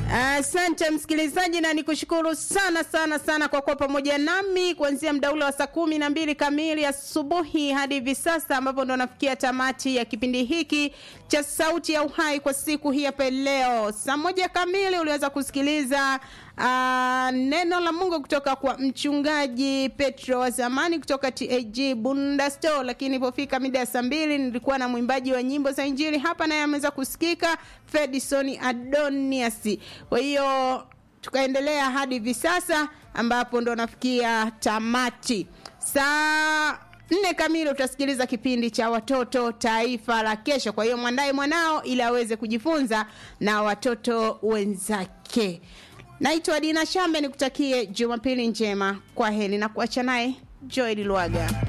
Asante msikilizaji, na nikushukuru sana sana sana kwa kuwa pamoja nami kuanzia muda ule wa saa kumi na mbili kamili asubuhi hadi hivi sasa, ambapo ndo nafikia tamati ya kipindi hiki cha Sauti ya Uhai kwa siku hii hapa leo. Saa moja kamili uliweza kusikiliza uh, neno la Mungu kutoka kwa mchungaji Petro wa zamani kutoka TAG Bunda Store, lakini ilipofika mida ya saa mbili nilikuwa na mwimbaji wa nyimbo za Injili hapa, naye ameweza kusikika Fedison Adonias. Kwa hiyo tukaendelea hadi hivi sasa ambapo ndo nafikia tamati saa nne kamili utasikiliza kipindi cha watoto taifa la kesho. Kwa hiyo mwandaye mwanao ili aweze kujifunza na watoto wenzake. Naitwa Dina Shambe, nikutakie Jumapili njema. Kwa heri na kuacha naye Joel Lwaga.